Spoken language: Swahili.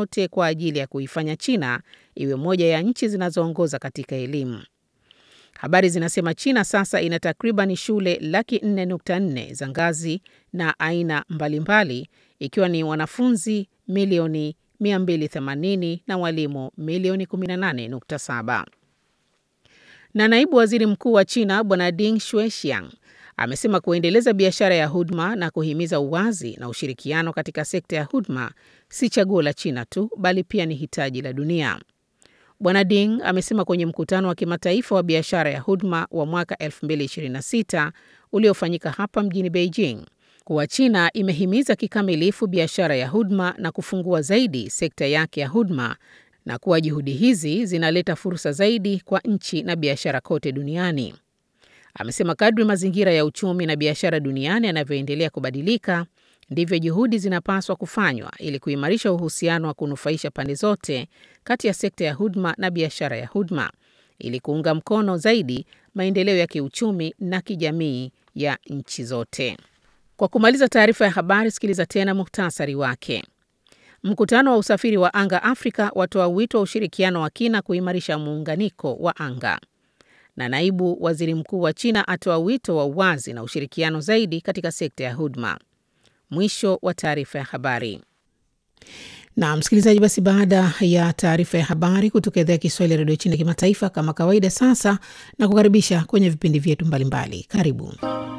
yote kwa ajili ya kuifanya China iwe moja ya nchi zinazoongoza katika elimu. Habari zinasema China sasa ina takriban shule laki 4.4 za ngazi na aina mbalimbali ikiwa ni wanafunzi milioni 280 na walimu milioni 18.7. Na naibu waziri mkuu wa China Bwana Ding Shuexiang amesema kuendeleza biashara ya huduma na kuhimiza uwazi na ushirikiano katika sekta ya huduma si chaguo la China tu bali pia ni hitaji la dunia. Bwana Ding amesema kwenye mkutano wa kimataifa wa biashara ya huduma wa mwaka 2026 uliofanyika hapa mjini Beijing kuwa China imehimiza kikamilifu biashara ya huduma na kufungua zaidi sekta yake ya huduma na kuwa juhudi hizi zinaleta fursa zaidi kwa nchi na biashara kote duniani. Amesema kadri mazingira ya uchumi na biashara duniani yanavyoendelea kubadilika, ndivyo juhudi zinapaswa kufanywa ili kuimarisha uhusiano wa kunufaisha pande zote kati ya sekta ya huduma na biashara ya huduma ili kuunga mkono zaidi maendeleo ya kiuchumi na kijamii ya nchi zote. Kwa kumaliza taarifa ya habari, sikiliza tena muhtasari wake. Mkutano wa usafiri wa anga Afrika watoa wito wa ushirikiano wa kina kuimarisha muunganiko wa anga. Na naibu waziri mkuu wa China atoa wito wa uwazi na ushirikiano zaidi katika sekta ya huduma. Mwisho wa taarifa ya habari. Na msikilizaji, basi baada ya taarifa ya habari kutoka idhaa ya Kiswahili ya redio China kimataifa, kama kawaida, sasa na kukaribisha kwenye vipindi vyetu mbalimbali. Karibu.